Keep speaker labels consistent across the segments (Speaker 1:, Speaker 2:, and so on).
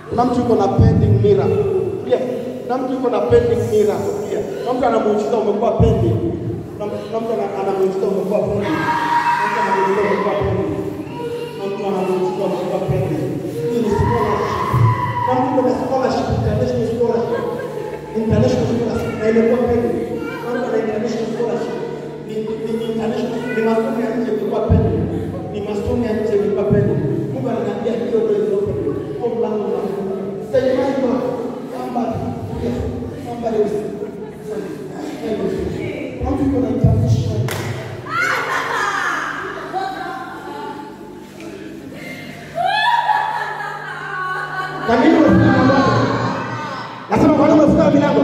Speaker 1: Kuna mtu yuko na pending miracle. Pia kuna mtu yuko na pending miracle pia. Kuna mtu ana muujiza umekuwa pending. Kuna mtu kuna mtu ana- ana muujiza umekuwa pending. Kuna mtu ana muujiza umekuwa pending. Kuna mtu ana muujiza umekuwa pending. Hii ni scholarship. Kuna mtu yuko na scholarship, international scholarship. International scholarship na imekuwa pending. Kuna mtu ana international scholarship. Ni ni ni international ni masomo ya nje imekuwa pending. Ni masomo ya nje imekuwa pending. Mungu ananiambia hiyo ndio iliyo pending. Kwa mlango unafunguka. Say my God, somebody, yes, somebody is How do you gonna international? Kwa nini umefunga milango? Nasema kwa nini umefunga milango?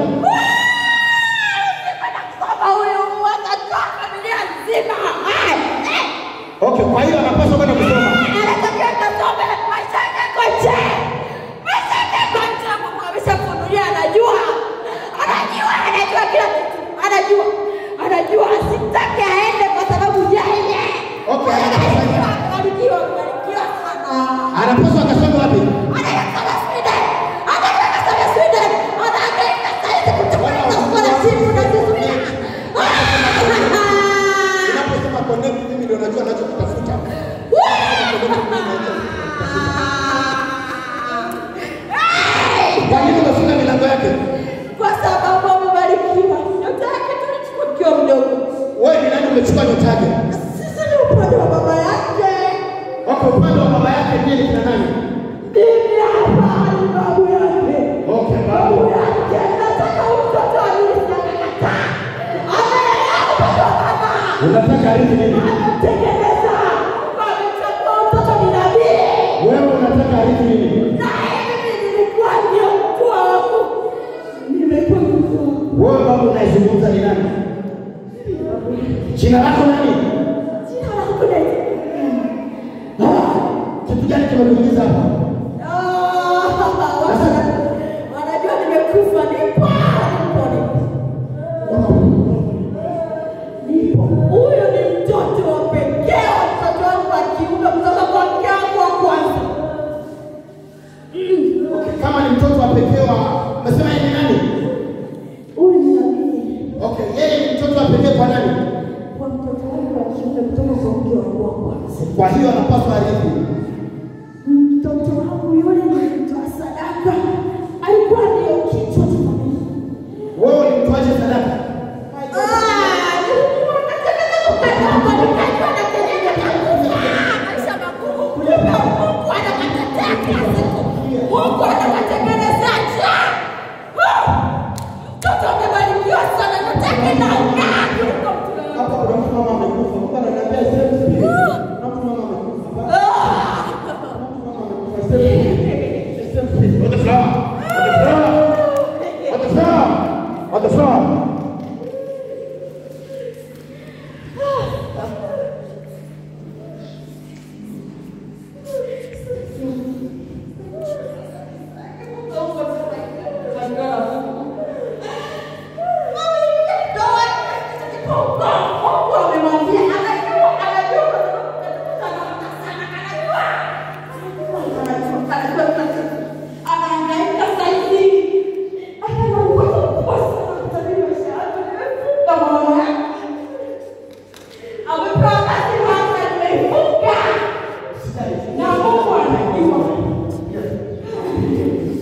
Speaker 2: Kusoma huyu atatoa familia nzima. Eh, eh.
Speaker 1: Okay, kwa hiyo anapaswa kwenda kusoma.
Speaker 2: Anatakiwa kasome maisha yako nje. Maisha yako nje Mungu ameshafunulia anajua. Anajua, anajua kila kitu. Anajua. Anajua asitake aende kwa sababu yeye.
Speaker 1: Okay,
Speaker 2: Anajua kubarikiwa, kubarikiwa sana.
Speaker 1: Anapaswa akasome wapi?
Speaker 2: Anataka kusoma Sweden. Anataka kusoma Sweden. Anahangaika saizi kutafuta scholarship na kuzuia.
Speaker 1: Unaposema connect mimi ndio najua anachokitafuta. Kwa nini umefunga milango yake?
Speaker 2: Kwa sababu amebarikiwa. Nyota yake tulichukua kiwa mdogo.
Speaker 1: Wewe ni nani umechukua nyota yake?
Speaker 2: Sisi ni upande wa baba yake.
Speaker 1: Wako upande wa baba yake ndiye ni kina nani?
Speaker 2: Mimi hapa ni babu yake.
Speaker 1: Okay,
Speaker 2: Babu
Speaker 1: babu.
Speaker 2: yake nataka huyu mtoto alisi amekataa. Amelea upande wa baba.
Speaker 1: Unataka arithi nini?
Speaker 2: Anamtengeneza. Amechagua mtoto ni nabii.
Speaker 1: Wewe unataka arithi nini?
Speaker 2: Na mimi nilikuwa ndio mkuu wangu. Nimekuwa mkuu wangu.
Speaker 1: Wewe babu unayezungumza ni nani? Jina lako nani?
Speaker 2: Jina langu naitwa
Speaker 1: Ah, Kitu gani kimekuingiza hapa?
Speaker 2: Ah, wana- wanajua nimekufa. Nipo, nipo, nipo. Nipo. Huyu ni mtoto wa pekee wa mtoto wangu wa kiume kutoka kwa mke wangu wa kwanza. Mm.
Speaker 1: Okay, kama ni mtoto wa pekee wa umesema yeye ni nani?
Speaker 2: Huyu ni nabii
Speaker 1: Okay, yeye ni mtoto wa pekee kwa nani?
Speaker 2: kwa mtoto wangu wa kiume kutoka kwa mke wangu wa kwanza.
Speaker 1: Kwa hiyo anapaswa arithi.
Speaker 2: Mtoto wangu yule nilimtoa sadaka, alikuwa ndio kichwa cha familia.
Speaker 1: Wewe ulimtoaje sadaka? Hapa kuna mtu mama amekufa. Mungu ananiambia same spirit. Kuna mtu mama amekufa. Kuna mtu mama amekufa. Same spirit. Same spirit. On the floor. On the floor. On the floor. On the floor.
Speaker 2: Anahangaika saizi. Ana uwezo mkubwa sana kutabiri maisha yake. Kama mama yake. Amepewa kazi hapa nimeifunga. Na Mungu anajua.